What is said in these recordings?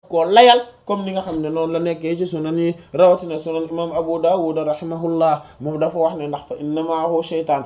koo layal comme ni nga xam ne noonu la nekkee ci sunan yi rawatina sunan imam Abu Dawud rahimahullah moom dafa wax ne ndax fa inna maahu shaytaan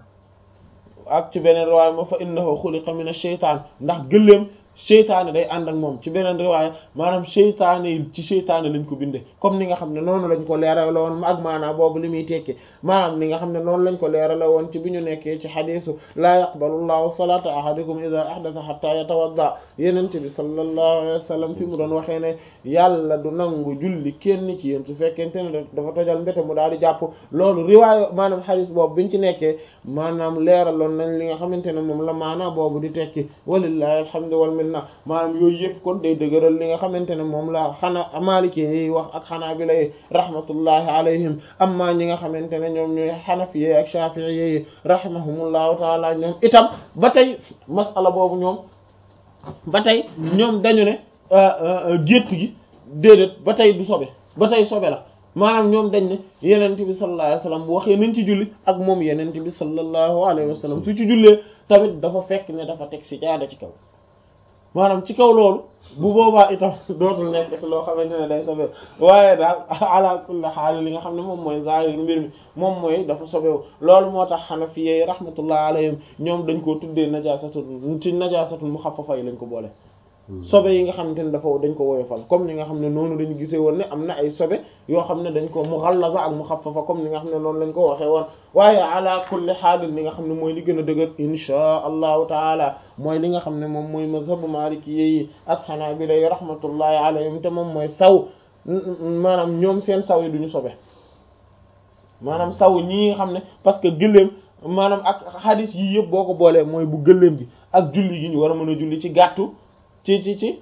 ak ci beneen riwaaya ma fa innahu xuliqa min ash-shaytaan ndax gëléem seytaane day ànd ak moom ci beneen riwaaya maanaam seytaane yi ci seytaane lañ ko binde comme ni nga xam ne noonu lañ ko leerale woon ak maanaa boobu li muy tekki maanaam ni nga xam ne noonu lañ ko leerale woon ci bi ñu nekkee ci xadiisu laa yaqbalu llahu salata ahadikum ida ahdatha hatta yatawadda yenente bi sallallahu alayhi wa sallam fi mu doon waxee ne yàlla du nangu julli kenn ci yéen su fekkente ne dafa tojal mbéte mu daal di jàpp loolu riwaaya maanaam xadiis boobu biñ ci nekkee maanaam leeraloon nañ li nga xamante ne moom la maanaa boobu di tekki walillahi alhamdu wal na maanaam yooyu yëpp kon day dëgëral li nga xamante ne moom la xana maliki yi wax ak xanaa bi lay rahmatullahi alayhim amma ñi nga xamante ne ñoom ñooy xanafi yi ak shafii yi rahimahumullahu taala ñoom itam ba tey masala boobu ñoom ba tey ñoom dañu ne gétt gi déedéet ba tey du sobe ba tey sobe la maanaam ñoom dañ ne yenent bi sallallahu alayhi wasallam bu waxee nañ ci julli ak moom yenent bi sallallahu alayhi wasallam su ci jullee tamit dafa fekk ne dafa teg si jaada ci kaw maanaam ci kaw loolu bu boobaa itam dootul nekk loo xamante ne day sobewu waaye daal ala kulli xaal li nga xam ne moom mooy zahir mbir mi moom mooy dafa sobewu loolu moo tax xanafiyyi rahmatullah alayhim ñoom dañ koo tuddee najaasatul ci najaasatul muxaffafa yi lañ ko boole sobe yi nga xamante ne dafa dañ ko woyofal comme ni nga xam ne noonu dañu gisee woon ne am na ay sobe yoo xam ne dañ ko mughallaza ak mukhaffafa comme ni nga xam ne noonu lañ ko waxee woon waaye ala kulli xaalin li nga xam ne mooy li gën a dëgër inshaa allahu taala mooy li nga xam ne moom mooy mazhabu maliki yi ak hanabila yi rahmatullahi alayhim te moom mooy saw maanaam ñoom seen saw yi duñu sobe maanaam saw ñi nga xam ne parce que gëléem maanaam ak hadith yii yëpp boo ko boolee mooy bu gëléem gi ak julli gi ñu war a mën a julli ci gàttu ci ci ci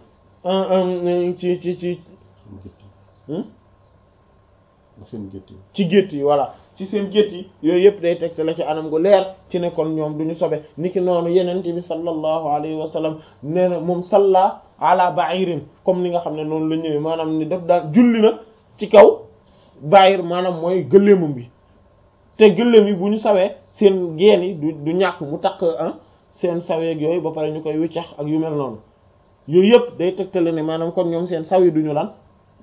ci ci ci seen gétt yi ci gétt yi voilà ci seen gétt yi yooyu yëpp day teg la ci anam gu leer ci ne kon ñoom duñu sobe niki noonu yenente bi sallallahu alayhi wa sallam nee na moom salla ala ba'irin comme ni nga xam ne noonu la ñëwee maanaam ni daf daan julli na ci kaw ba'ir maanaam mooy gëléemam bi te gëléem yi bu ñu sawee seen geen yi du du ñàkk mu takk seen saweeg yooyu ba pare ñu koy wiccax ak yu mel noonu yooyu yëpp day tegtale ne maanaam kon ñoom seen saw yi duñu lan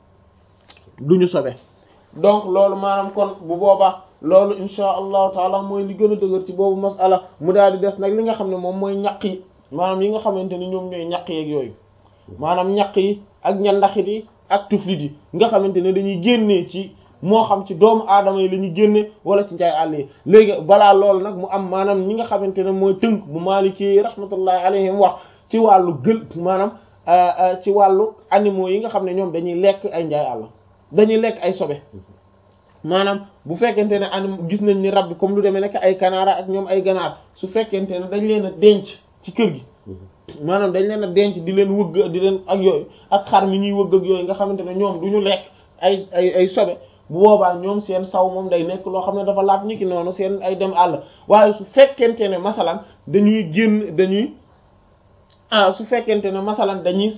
duñu sobe donc loolu maanaam kon bu boobaa loolu insha allahu taala mooy li gën a dëgër ci boobu masala mu daal di des nag li nga xam ne moom mooy ñaq yi maanaam yi nga xamante ni ñoom ñooy ñaq yeeg yooyu maanaam ñaq yi ak ñandaxit yi ak tuflit yi nga xamante ne dañuy génnee ci moo xam ci doomu aadama yi la ñuy génne wala ci njaay àll yi léegi balaa loolu nag mu am maanaam ñi nga xamante ne mooy tënk bu maaliki rahmatullahi alayhim wax ci wàllu gël maanaam ci wàllu animaux yi nga xam ne ñoom dañuy lekk ay njaay àll dañuy lekk ay sobe maanaam bu fekkente ne anim gis nañ ni rab bi comme lu demee nekk ay kanaara ak ñoom ay ganaar su fekkente ne dañ leen a denc ci kër gi maanaam dañ leen a denc di leen wëgg di leen ak yooyu ak xar mi ñuy wëgg ak yooyu nga xamante ne ñoom du ñu lekk ay ay ay sobe bu boobaa ñoom seen saw moom day nekk loo xam ne dafa laab ñi ki noonu seen ay dem àll waaye su fekkente ne masalan dañuy génn dañuy ah su fekkente ne masalan dañuy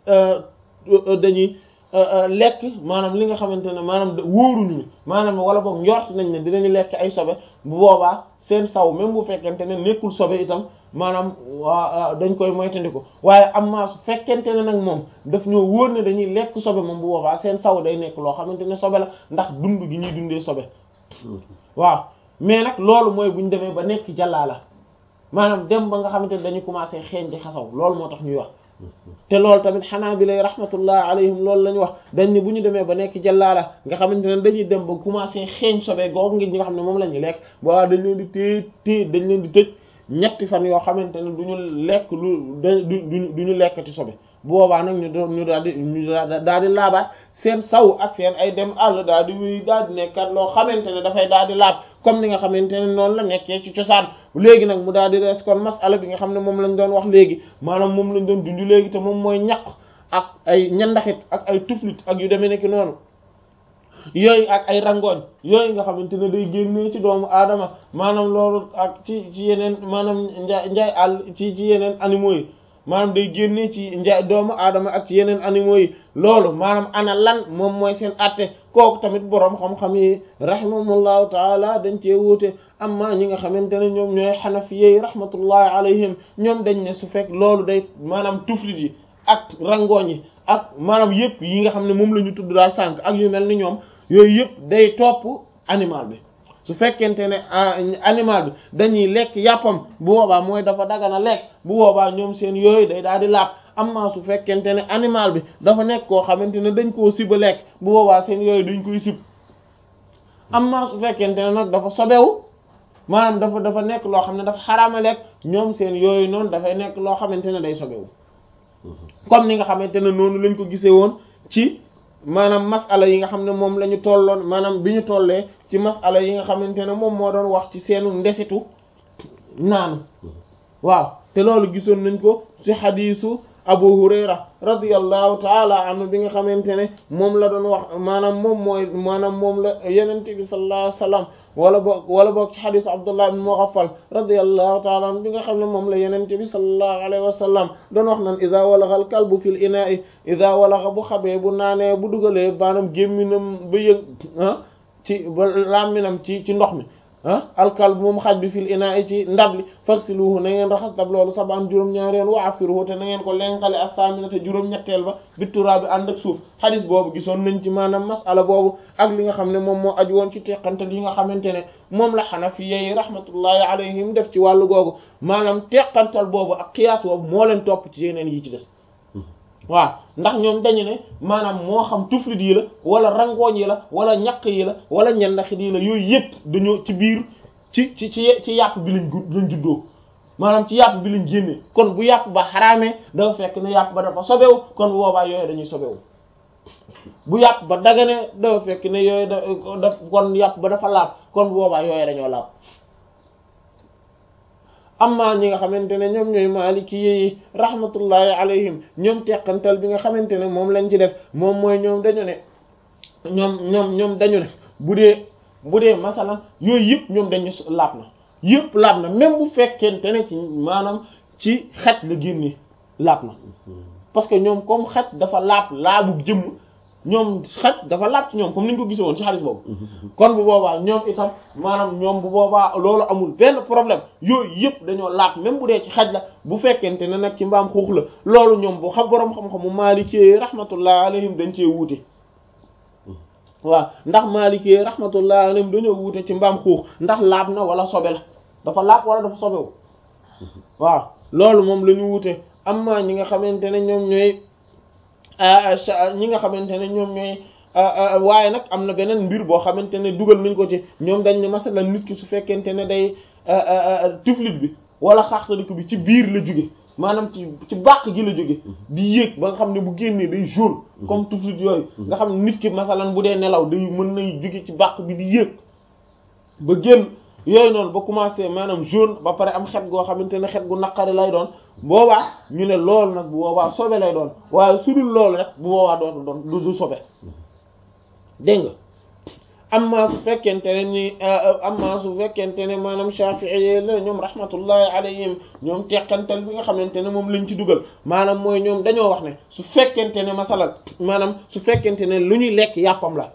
dañuy lekk maanaam li nga xamante ne maanaam wóoruñu ni maanaam wala boog njort nañ ne dinañu lekk ay sobe bu boobaa seen saw même bu fekkente ne nekkul sobe itam maanaam waa dañ koy moytandiku waaye am maa su fekkente ne nag moom daf ñoo wóor ne dañuy lekk sobe moom bu boobaa seen saw day nekk loo xamante ne sobe la ndax dund gi ñuy dundee sobe waaw mais nag loolu mooy bu ñu demee ba nekk jàllaa la maanaam dem ba nga xamante ne dañu commencé xeeñ di xasaw loolu moo tax ñuy wax te loolu tamit xanaa bi lay rahmatullah alayhim loolu la ñu wax dañ ne bu ñu demee ba nekk jàllaala nga xamante ne dañuy dem ba commencé xeeñ sobe googu ngi ñi nga xam ne moom la ñuy lekk boobaa dañ leen di téye téye dañ leen di tëj ñetti fan yoo xamante ne du ñu lekk lu du du ñu lekkati sobe bu boobaa nag ñu doon ñu daal di ñu daal di laabaat seen saw ak seen ay dem àll daal di wéy daal di nekkat loo xamante ne dafay daal di laab comme ni nga xamante ne noonu la nekkee ci cosaan léegi nag mu daal di rees kon masala bi nga xam ne moom lañ doon wax léegi maanaam moom lañ doon dund léegi te moom mooy ñaq ak ay ñandaxit ak ay tuflit ak yu demee nekk noonu yooyu ak ay rangooñ yooyu nga xamante ne day génnee ci doomu aadama maanaam loolu ak ci ci yeneen maanaam njaay njaay àll ci ci yeneen animaux yi maanaam day génnee ci njaay doomu aadama ak ci yeneen animaux yi loolu maanaam ana lan moom mooy seen atte kooku tamit boroom xam-xam yi rahimahumullahu taala dañ cee wuute amma ñi nga xamante ne ñoom ñooy xanafiyey rahmatullahi alayhim ñoom dañ ne su fekk loolu day maanaam tuflit yi ak rangooñ yi ak maanaam yëpp yi nga xam ne moom la ñu tudd daal sànq ak yu mel ni ñoom yooyu yëpp day topp animal bi su fekkente ne animal bi dañuy lekk yàppam bu boobaa mooy dafa dagana lekk bu boobaa ñoom seen yooyu day daal di laab amma su fekkente ne animal bi dafa nekk koo xamante ne dañ koo siba lekk bu boobaa seen yooyu dañ koy sib amma su fekkente ne nag dafa sobewu maanaam dafa dafa nekk loo xam ne dafa xaraama lekk ñoom seen yooyu noonu dafay nekk loo xamante ne day sobewu comme ni nga xamante ne noonu lañ ko gisee woon ci maanaam masala yi nga xam ne moom la ñu tolloon maanaam bi ñu tollee ci masala yi nga xamante ne moom moo doon wax ci seenu ndesitu naanu waaw te loolu gisoon nañ ko ci xadiisu Abu Hurayra radiyallahu taala anhu bi nga xamante ne moom la doon wax maanaam moom mooy maanaam moom la Yonent bi sallallahu alayhi wasallam wala boog wala boog ci xadiisu Abdullah ibn Mughaffal radiyallahu taala anhu bi nga xam ne moom la Yonent bi sallallahu alayhi wasallam doon wax naan iza walagha al kalbu fil ina'i iza walagha bu xabee bu naanee bu dugalee maanaam gémminam ba yëg ah ci ba làmminam ci ci ndox mi ah alkal moom xaj bi fil ina i ci ndab li faksiluhu na ngeen raxas dab loolu sabaan juróom-ñaari yoon wa afiruhu te na ngeen ko lenqale as-saminata juróom-ñetteel ba bittura bi ànd ak suuf xadis boobu gisoon nañ ci maanaam masala boobu ak li nga xam ne moom moo aju woon ci teqantal yi nga xamante ne moom la xanafi yi rahmatullahi alayhim def ci wàllu googu maanaam teqantal boobu ak qiyaas boobu moo leen topp ci yeneen yi ci des waaw ndax ñoom dañu ne maanaam moo xam tuflit yi la wala rangooñ yi la wala ñaq yi la wala ñendaxit yi la yooyu yëpp dañoo ci biir ci ci ci ci yàpp bi lañ lañ juddoo maanaam ci yàpp bi lañ génne kon bu yàpp ba xaraamee dafa fekk ne yàpp ba dafa sobewu kon bu boobaa yooyu dañuy sobewu bu yàpp ba dagane dafa fekk ne yooyu da daf kon yàpp ba dafa laab kon bu boobaa yooyu dañoo laab amma ñi nga xamante ne ñoom ñooy maaliki yi rahmatullahi alayhim ñoom teqantal bi nga xamante ne moom lañ ci def moom mooy ñoom dañu ne ñoom ñoom ñoom dañu ne bu dee bu dee masalan yooyu yëpp ñoom dañu laab na yëpp laab na même bu fekkente ne ci maanaam ci xaj la génne laab na parce que ñoom comme xaj dafa laab laabu jëmm ñoom xaj dafa laab ci ñoom comme ni ñu ko gisee woon ci xaalis boobu kon bu boobaa ñoom itam maanaam ñoom bu boobaa loolu amul benn problème yooyu yëpp dañoo laab même bu dee ci xaj la bu fekkente ne nag ci mbaam xuux la loolu ñoom bu xam boroom xam-xamu maalikee rahmatullah alayhim dañ cee wuute waaw ndax maalikee rahmatullah alayhim dañoo wuute ci mbaam xuux ndax laab na wala sobe la dafa laab wala dafa sobewu waaw loolu moom la ñu wuute amma ñi nga xamante ne ñoom ñooy ñi nga xamante ne ñoom ñooy waaye nag am na beneen mbir boo xamante ne dugal nañ ko ci ñoom dañ ne masalan nit ki su fekkente ne day tuflit bi wala xaaxtaliku bi ci biir la jóge maanaam ci ci bàq gi la jóge di yéeg ba nga xam ne bu génnee day jaune comme tuflit yooyu nga xam ne nit ki masalan bu dee nelaw day mën nay jóge ci bàq bi di yéeg ba génn yooyu noonu ba commencé maanaam jaune ba pare am xet goo xamante ne xet gu naqari lay doon boobaa ñu ne loolu nag bu boobaa sobe lay doon waaye su dul loolu rek bu boobaa dootu doon du du sobe dégg nga amma su fekkente ne ni amma su fekkente ne maanaam Shafi'i la ñoom rahmatullahi alayhim ñoom teqantal bi nga xamante ne moom lañ ci dugal maanaam mooy ñoom dañoo wax ne su fekkente ne masalan maanaam su fekkente ne lu ñuy lekk yàppam la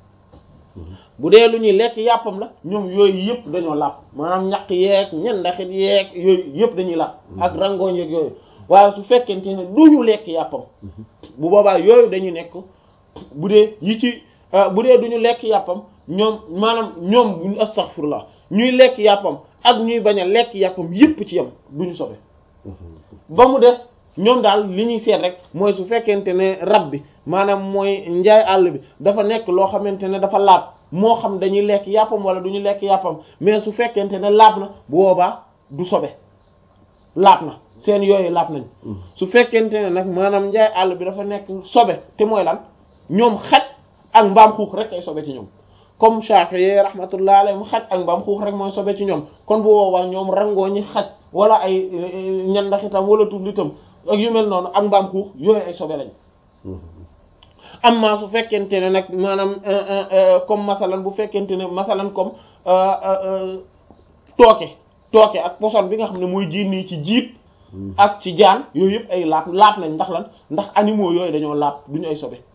bu dee lu ñuy lekk yàppam la ñoom yooyu yëpp dañoo làpp maanaam ñaq yeeg ñendaxit yeeg yooyu yëpp dañuy làpp ak rangooñ yeeg yooyu waaye su fekkente ne du ñu lekk yàppam bu boobaa yooyu dañu nekk bu dee yi ci bu dee du ñu lekk yàppam ñoom maanaam ñoom buñu astaghfirullah ñuy lekk yàppam ak ñuy bañ a lekk yàppam yëpp ci yam du ñu sobe ba mu des ñoom daal li ñuy seet rek mooy su fekkente ne rab bi maanaam mooy njaay àll bi dafa nekk loo xamante ne dafa laab moo xam dañuy lekk yàppam wala du ñu lekk yàppam mais su fekkente ne laab na bu boobaa du sobe laab na seen yooyu laab nañ su fekkente ne nag maanaam njaay àll bi dafa nekk sobe te mooy lan ñoom xaj ak mbaam xuux rek ay sobe ci ñoom comme Shafi'i rahmatullah alayhi mu xaj ak mbaam xuux rek mooy sobe ci ñoom kon bu boobaa ñoom rangoo ñi xaj wala ay ñandaxitam wala tuflitam ak yu mel noonu ak mbaam xuux yooyu ay sobe lañ amma su fekkente ne nag maanaam comme masalan bu fekkente ne masalan comme tooke tooke ak poson bi nga xam ne mooy génnee ci jiit ak ci jaan yooyu yëpp ay laab laab nañ ndax lan ndax animaux yooyu dañoo laab duñu ay sobe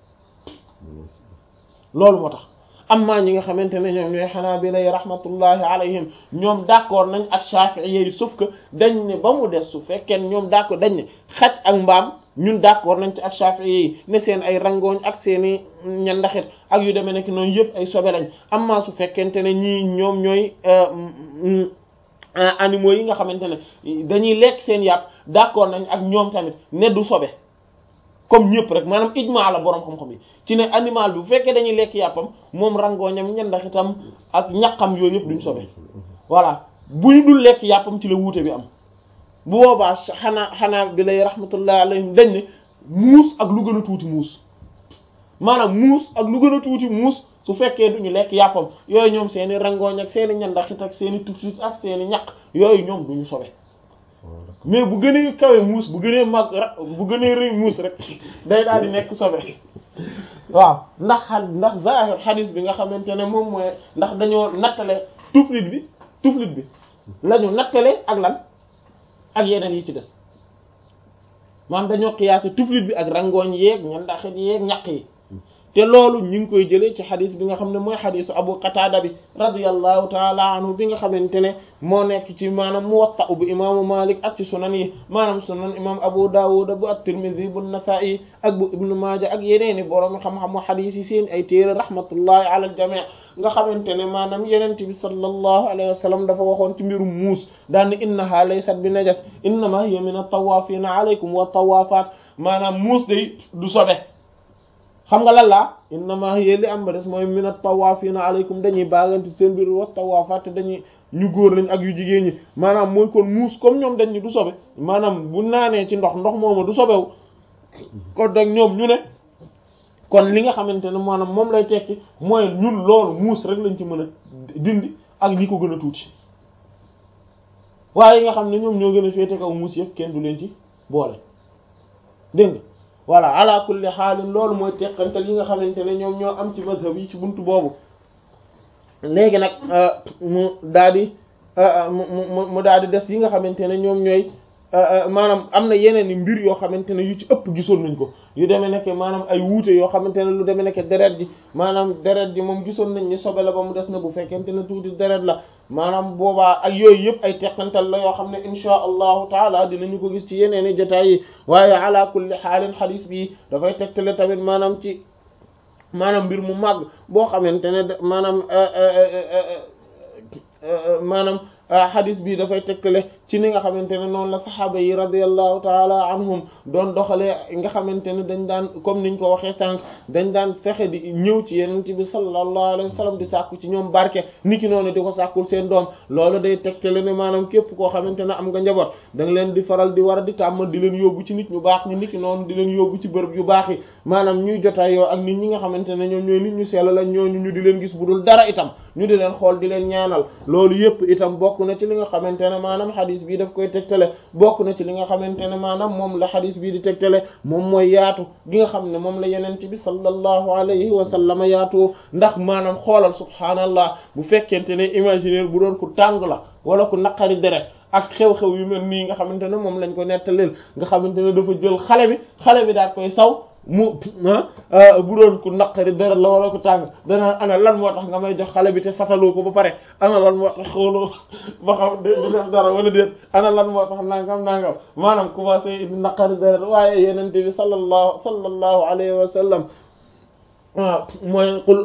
loolu moo tax amma ñi nga xamante ne ñoom ñooy Hanaabila rahmatullahi alayhim ñoom d'accord nañ ak Shafi'i yi sauf que dañ ne ba mu des su fekkee ñoom d'accord dañ ne xaj ak mbaam ñun d'accord nañ ci ak Shafi'i yi ne seen ay rangooñ ak seeni ñandaxit ak yu demee nekk noonu yëpp ay sobe lañ amma su fekkente ne ñii ñoom ñooy animaux yi nga xamante ne dañuy lekk seen yàpp d'accord nañ ak ñoom tamit ne du sobe comme ñëpp rek maanaam ijmaa la boroom xam-xam yi ci ne animal bi bu fekkee dañuy lekk yàppam moom rangooñam ñandaxitam ak ñaqam yooyu yëpp duñ sobe voilà bu ñu dul lekk yàppam ci la wuute bi am bu boobaa xanaa xanaa bi lay rahmatullah alayhim dañ ne muus ak lu gën a tuuti muus maanaam muus ak lu gën a tuuti muus su fekkee duñu lekk yàppam yooyu ñoom seeni rangooñ ak seeni ñandaxit ak seeni tuflit ak seeni ñaq yooyu ñoom duñu sobe mais bu gënee kawe muus bu gënee mag bu gënee rëy muus rek day daal di nekk sobe waaw ndax xa ndax zahir xadis bi nga xamante ne moom mooy ndax dañoo nattale tuflit bi tuflit bi lañu nattale ak lan ak yeneen yi ci des maanaam dañoo xiyaase tuflit bi ak rangooñ yeeg ñandaxit yeeg ñaq yi te loolu ñu ngi koy jëlee ci xadis bi nga xam ne mooy xadisu abu qatada bi radiyallahu taala anhu bi nga xamante ne moo nekk ci maanaam muwatta bu imaamu malik ak ci sunan yi maanaam sunan imam abu dawud bu at-tirmidhi bu nasa'i ak bu ibnu maaja ak yeneeni borom xam-xamu xadis yi seen ay téere rahmatullahi ala al jami' nga xamante ne maanaam yenente bi sallallahu alayhi wa sallam dafa waxoon ci mbirum muus daan innaha laysat bi najas innama hiya min at-tawafina alaykum wa tawafat maanaam muus day du sobe xam nga lan laa innama hiya li am ba des mooy min at-tawafina alaykum dañuy baagante seen biir was tawafat te dañuy ñu góor lañ ak yu jigéen ñi maanaam mooy kon muus comme ñoom dañ ñu du sobe maanaam bu naanee ci ndox ndox mooma du sobewu kon dag ñoom ñu ne kon li nga xamante ne maanaam moom lay tekki mooy ñun loolu muus rek lañ ci mën a dindi ak li ko gën a tuuti waaye yi nga xam ne ñoom ñoo gën a féete kaw muus yëpp kenn du leen ci boole dégg nga voilà ala kulli xaalin loolu mooy teqantal yi nga xamante ne ñoom ñoo am ci mazhab yi ci buntu boobu léegi nag mu daal di mu mu daal di des yi nga xamante ne ñoom ñooy maanaam am na yeneen i mbir yoo xamante ne yu ci ëpp gisoon nañ ko yu demee nekk maanaam ay wuute yoo xamante ne lu demee nekk deret ji maanaam deret ji moom gisoon nañ ni sobe la ba mu des na bu fekkente ne tuuti deret la maanaam boobaa ak yooyu yëpp ay teqantal la yoo xam ne insha allahu taala dinañu ko gis ci yeneen i jotaay yi waaye ala kulli xaalin xadis bi dafay tegtale tamit maanaam ci maanaam mbir mu màgg boo xamante ne maanaam maanaam xadis bi dafay tegtale ci ni nga xamante ne noonu la saxaaba yi radiyallahu taala anhum doon doxalee nga xamante ne dañ daan comme niñ ko waxee sànq dañ daan fexe di ñëw ci yenent bi sallallahu alayhi wa sallam di sàkku ci ñoom barke niki noonu di ko sàkkul seen doom loolu day tegtale ne maanaam képp koo xamante ne am nga njaboot da nga leen di faral di war a di tàmmal di leen yóbbu ci nit ñu baax ñi niki noonu di leen yóbbu ci bërëb yu baax yi maanaam ñuy jotaayoo ak nit ñi nga xamante ne ñoom ñooy nit ñu sell la ñooñu ñu di leen gis bu dul dara itam ñu di leen xool di leen ñaanal loolu yépp itam bokk na ci li nga xamante ne maanaam xadis bii daf koy tegtale bokk na ci li nga xamante ne maanaam moom la xadis bii di tegtale moom mooy yaatu gi nga xam ne moom la yenente bi sallallahu alayhi wa sallam yaatu ndax maanaam xoolal subhaanallah bu fekkente ne imaginaire bu doon ku tàng la wala ku naqari deret ak xew-xew yu mel nii nga xamante ne moom lañ ko nettaleel nga xamante ne dafa jël xale bi xale bi daal koy saw mu bu doon ku naqari deret la wala ku tàng dana ana lan moo tax nga may jox xale bi te sataloo ko ba pare ana lan moo tax xooloo ba xam du def dara wala déet ana lan moo tax nangam nangam maanaam commencé indi naqari deret waaye yenente bi sallallahu sallallahu alayhi wa sallam waaw mooy qul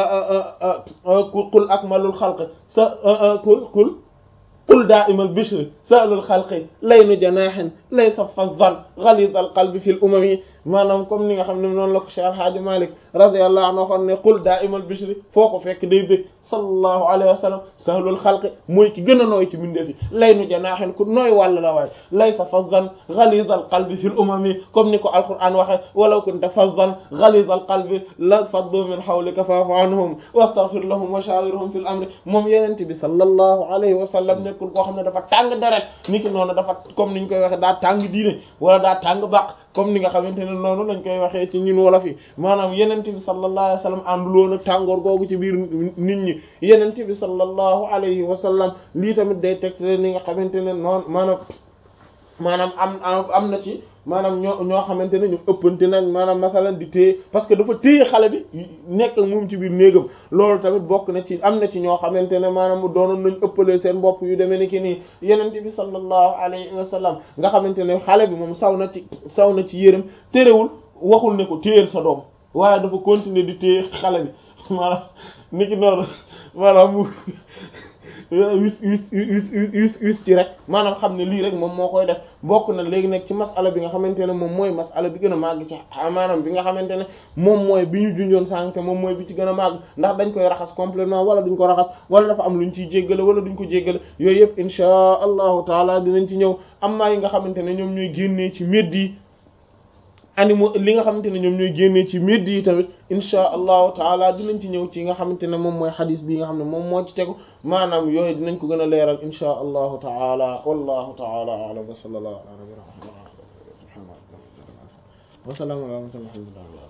qul akmalul xalq sa qul qul qul daa'imal bishri sa'lul xalqi laynu janaahin laysa fazzan ghalidal qalbi fil umami maanaam comme ni nga xam ne noonu la ko Cheikh Alhaaji Malik radiyallahu anhu waxoon ne qul daa'imal bishri foo ko fekk day bëgg sallallahu alayhi wa sallam sahlul xalqi mooy ki gën a nooy ci mbindeef yi laynu janaahin ku nooy wàll la waaye laysa fazzan ghalidal qalbi fil umami comme ni ko alquran waxe walaw kunta fazzan ghalidal qalbi la faddu min hawlika fa'fu anhum wastaghfir lahum wa shawirhum fil amri moom yenente bi sallallahu alayhi wa sallam nekkul koo xam ne dafa tàng deret ni ki noonu dafa comme niñ koy waxe daa tàng diine wala daa tàng baq comme ni nga xamante ne noonu lañ koy waxee ci ñun wolof yi maanaam yenente bi sallallahu alayhi wa sallam ànduloon ak tàngoor googu ci biir nit ñi yenente bi sallallahu alayhi wa sallam lii tamit day teg ni nga xamante ne noonu maanaam maanaam am am na ci maanaam ñoo ñoo xamante ne ñu ëppante nañ maanaam masalan di téye parce que dafa téye xale bi nekk ak moom ci biir néegam loolu tamit bokk na ci am na ci ñoo xamante ne maanaam mu doonoon nañ ëppalee seen bopp yu demee ni ki nii yenente bi sallallahu alayhi wa sallam nga xamante ne xale bi moom saw na ci saw na ci yërëm terewul waxul ne ko téyeel sa doom waaye dafa continuer di téye xale bi maanaam ni ki noonu maanaam mu wis wis wis wis wis ci rek maanaam xam ne lii rek moom moo koy def bokk na léegi nag ci masala bi nga xamante ne moom mooy masala bi gën a màgg ci maanaam bi nga xamante ne moom mooy bi ñu junjoon sànq moom mooy bi ci gën a màgg ndax dañ koy raxas complètement wala duñ ko raxas wala dafa am luñ ciy jéggale wala duñ ko jéggale yooyu yëpp insha allahu taala dinañ ci ñëw am maa yi nga xamante ne ñoom ñooy génnee ci médd yi animaux li nga xamante ne ñoom ñooy génnee ci médd yi tamit insha allahu taala dinañ ci ñëw ci nga xamante ne moom mooy xadis bi nga xam ne moom moo ci tegu maanaam yooyu dinañ ko gën a leeral insha allahu taala wallahu taala a'lam wa sallallahu ala nabiyyina muhammad wa salaamu ala alhamdulillah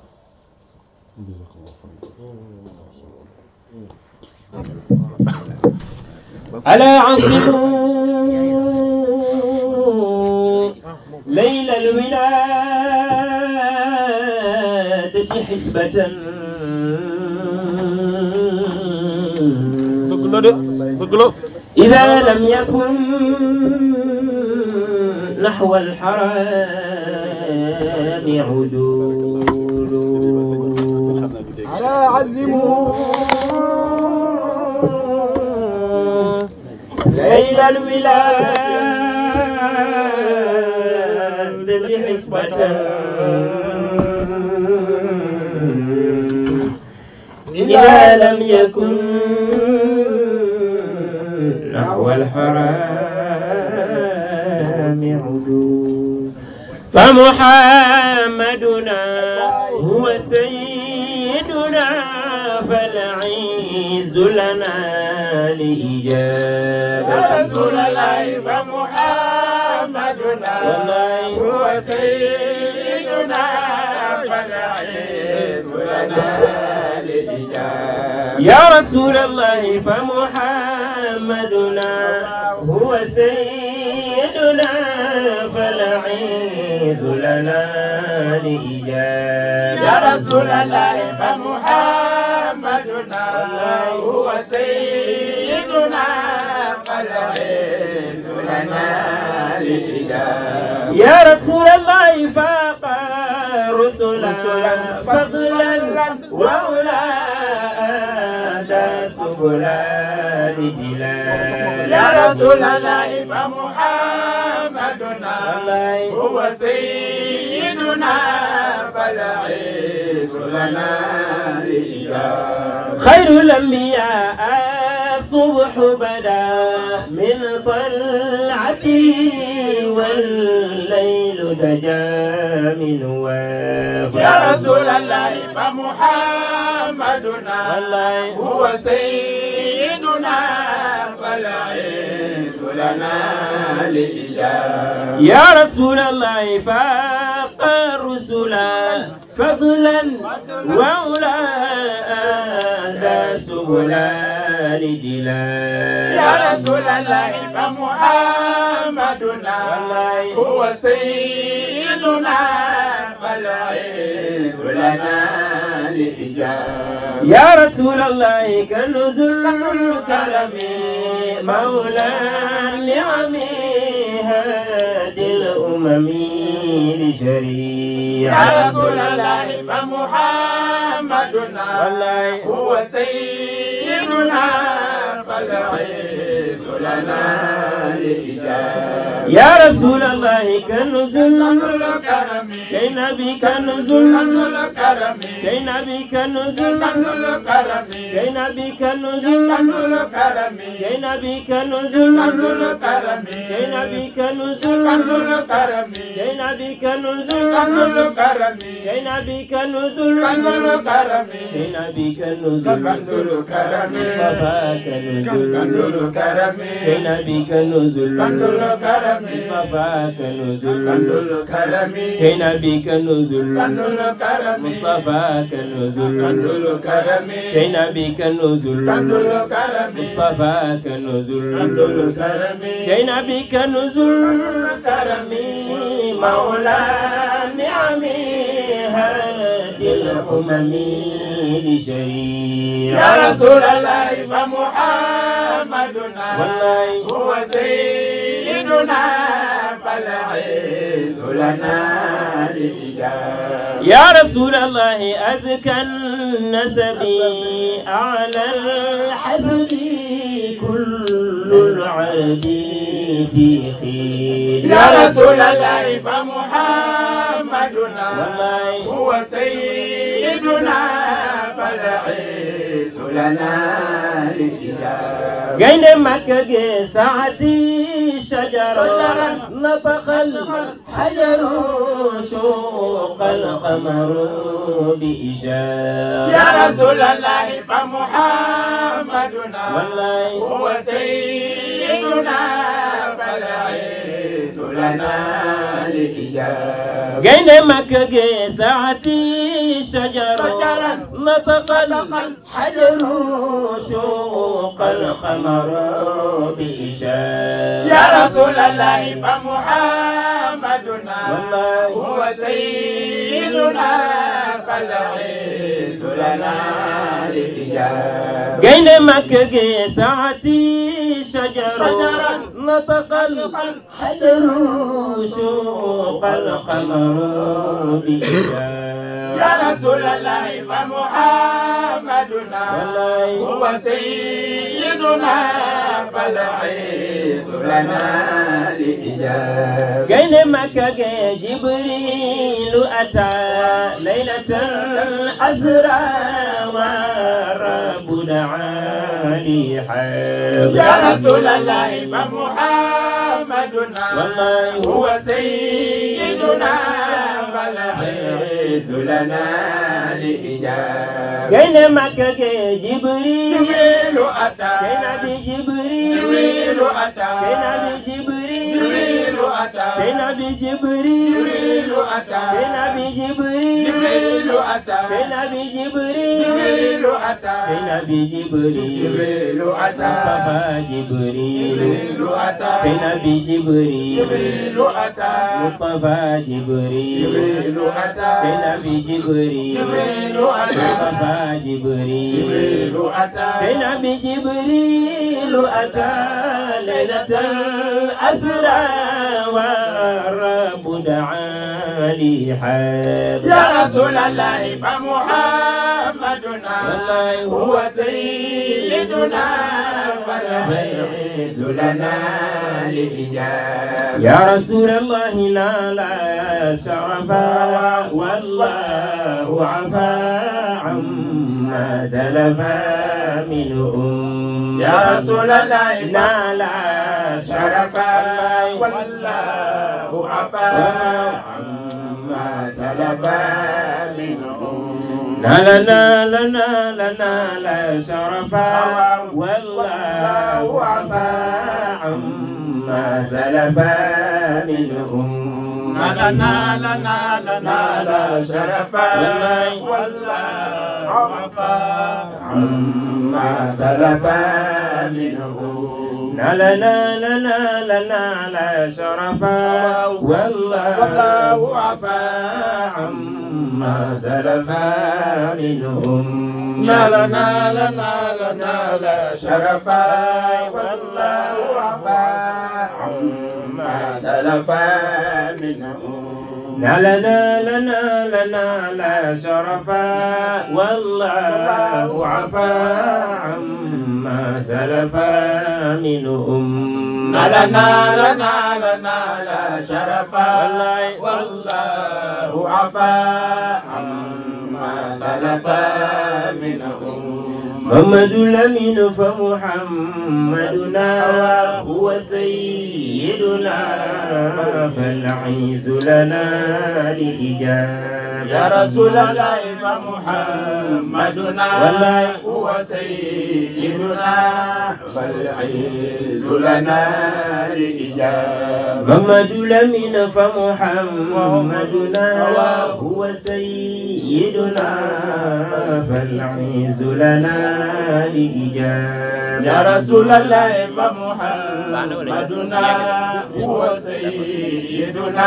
ألا عظموا ليل الولادة حسبة dëgg la de dëgg la إذا لم يكن نحو الحرام عدول على عزموا ليل الولادة حسبة إذا لم يكن نحو الحرام عدول فمحمدنا هو سيدنا فالعز لنا لإجابة رسول الله فمحمدنا هو سيدنا فالعز لنا لإجابة يا رسول الله فمحمدنا هو سيدنا فالعيذ لنا لإجابة يا رسول الله فمحمدنا هو سيدنا فالعز لنا لإجابة يا رسول الله فاق رسلا فضلا وأولاد سبلا لجلال يا رسول الله فمحمدنا هو سيدنا فالعز لنا لإجابة خير الأنبياء الصبح بدا من طلعته والليل دجا من وافا يا رسول الله فمحمدنا هو سيدنا فالعز لنا لإجابة يا رسول الله فاق الرسل فضلا وأولاد سبلا لجلال يا رسول الله فمحمدنا هو سيدنا فالعز لنا لإجابة يا رسول الله كنز الكرم مولى النعم هادي الأمم لشريعة يا رسول الله فمحمدنا هو سيدنا فالعز لنا لإجابة يا رسول الله كنز الكرم كي نبي كنز كنز الكرم كي نبي كنز كنز الكرم كي نبي كنز كنز الكرم كي نبي كنز كنز الكرم كي نبي كنز كنز الكرم كي نبي كنز كنز الكرم كي نبي كنز كنز الكرم كي نبي كنز كنز الكرم مصطفى كنز نزل كنز الكرم كينا بك نزل كنز الكرم مصطفاك نزل كنز الكرم كينا بك نزل كنز الكرم مصطفاك كنز نزل الكرم كينا بك نزل كنز الكرم مصطفاك كنز نزل الكرم كينا بك نزل كرمي مولى نعمي هادي الأمم لشريعة يا رسول الله فمحمدنا والله هو سيدنا فالعز لنا للإجابة يا رسول الله أزكى النسب أعلى الحسب كل العرب في خير يا رسول الله فمحمدنا والله هو سيدنا فالعز لنا للإجابة قين مكة ساعتي شجرة نطق الحجر شوق القمر بإشارة يا رسول الله فمحمدنا والله هو سيدنا فالعز لنا للإجابة قين مكة ساعتي شجرة نطق الحجر شوق القمر بإشارة يا رسول الله فمحمدنا والله هو سيدنا فالعز لنا للإجابة قين مكة ساعتي شجر نطق الحجر شوق القمر بإشارة يا رسول الله فمحمدنا والله هو سيدنا فالعز لنا للإجابة قين مكة جبريل أتى ليلة الأسرى والرب دعا لي يا رسول الله فمحمدنا والله هو سيدنا فالعز لنا لإجابة قين مكة جبريل جبريل أتى كينا بجبريل جبريل أتى كينا بجبريل جبريل أتى كينا بجبريل جبريل أتى كينا بجبريل جبريل أتى كينا بجبريل جبريل أتى كينا بجبريل جبريل أتى مصطفى جبريل جبريل أتى كينا بجبريل جبريل أتى مصطفى جبريل جبريل أتى كينا بجبريل جبريل أتى مصطفى جبريل جبريل أتى كينا بجبريل أتى ليلة الأسرى والرب دعا لي حاد يا رسول الله فمحمدنا والله هو سيدنا فالعز لنا للإجابة يا رسول الله نال شرفا والله عفا عما تلفا منهم يا رسول الله نال شرفا والله عفا عما سلفا منهم نال نال نال نال شرفا والله عفا عما سلفا منهم نال نال نال نال شرفا والله عفا عما سلفا منهم نال نال نال نال شرفا والله عفا عما سلفا منهم نال نال نال نال شرفا والله عفا عما سلفا منهم نال نال نال نال شرفا والله عفا عما سلفا منهم نال نال نال نال شرفا والله عفا عما سلفا منهم محمد الأمين فمحمدنا هو سيدنا فالعيز لنا لإجابة يا رسول الله فمحمدنا والله هو سيدنا فالعز لنا لإجابة محمد لمن فمحمدنا هو سيدنا فالعز لنا لإجابة يا رسول الله فمحمدنا هو سيدنا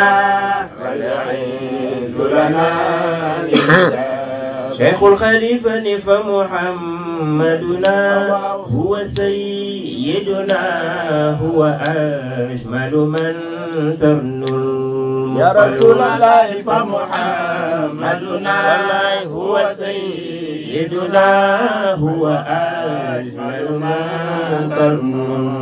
فالعز لنا لإجابة شيخ الخليفة فمحمدنا هو سيدنا هو أجمل من ترنو يا رسول الله فمحمدنا هو سيدنا سيدنا هو أجمل من ترنو